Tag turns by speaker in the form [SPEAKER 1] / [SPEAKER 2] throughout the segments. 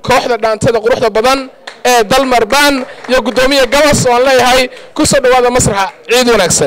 [SPEAKER 1] kooxda dhaantada quruxda badan ee dalmar baan iyo guddoomiya gabas oo aan leeyahay ku soo dhowaada masraxa ciid wanaagsan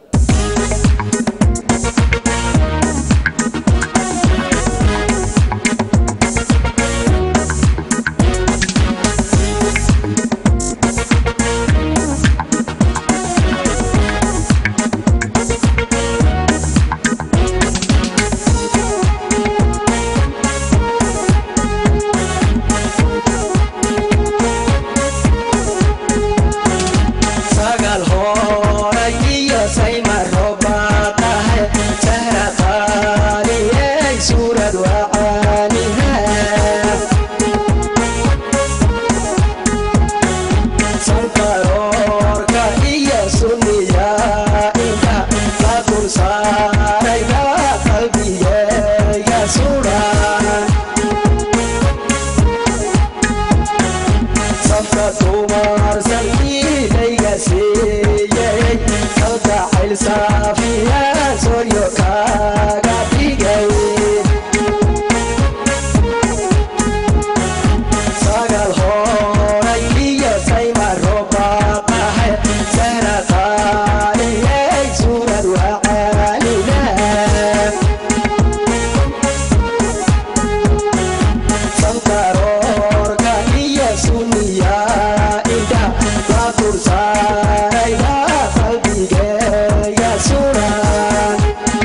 [SPEAKER 2] sagal horay iyo saymar robaaqahe sahra qaaliyey suurad wacaaniha sankaroorka iyo sunniya inta la dul saarayba qalbigeega suran safka dumar salkiilayga siiyey kalgacayl saafiya soryo kaaga dhigay sagal horay iyo saymar robaaqahe sahra qaaliyey suurad wacaanina sankaroorka iyo sunniya inta la dur saarayba qalbigeega suran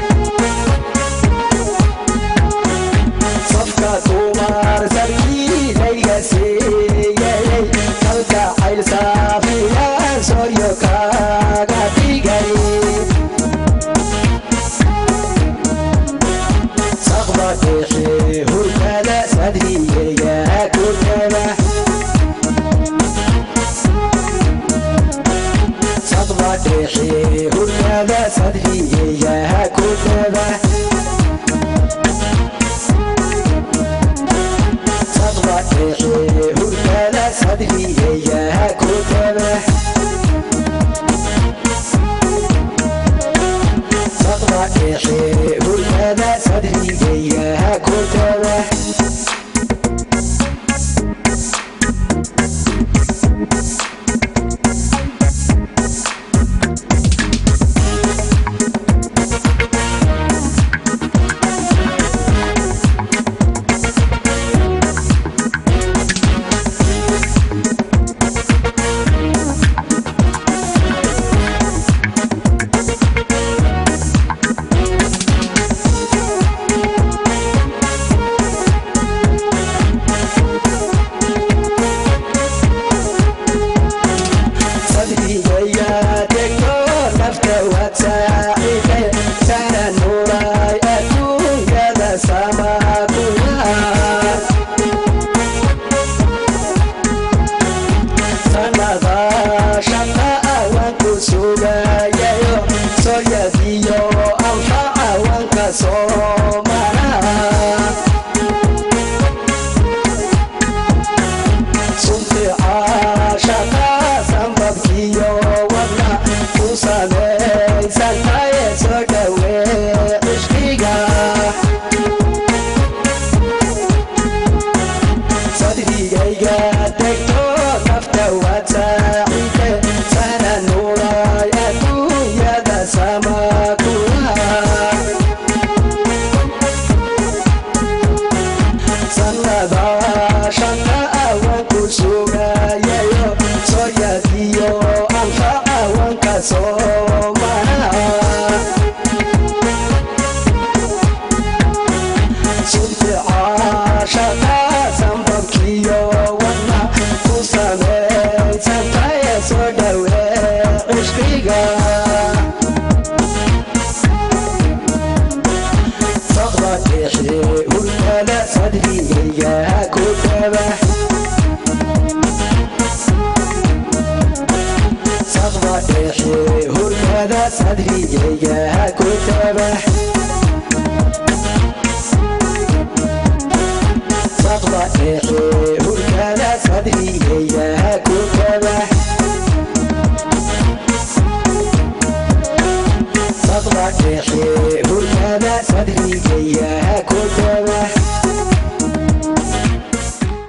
[SPEAKER 2] safka dumar sarkiilayga siiyey kalgacayl saafiya soryo kaaga dhigay saqba dhexe hurkada sadrigeyga kutaba saqba dhexe hurkada sadrigeyga kutaba saqba dhexe hurkada sadrigeyga kutaba saqba dhexe hurkada sadrigeyga kutaba sadrigaya degto nafta waad saaciday sahra nuuray adduunyada samaakuha sanada shaqa awan ku sugayayo soryadiyo anfa awanka soo maraha sunti caashaqa sambabkiyo wadna ku samaysantaye soo dhawee cishqiga sadrigayga degto nafta waad saacide sahna nuuray adduunyada samaakuha sanada shanta awan ku sugayayo soryadiyo anfa awanka soo maraha sunti caashaqa sambabkiyo wadna ku samaysantaye soo dhawee cishqiga saqba dhexe hurkada sadrigeyga kutaba saqba dhexe hurkada sadrigeyga kutaba saqba dhexe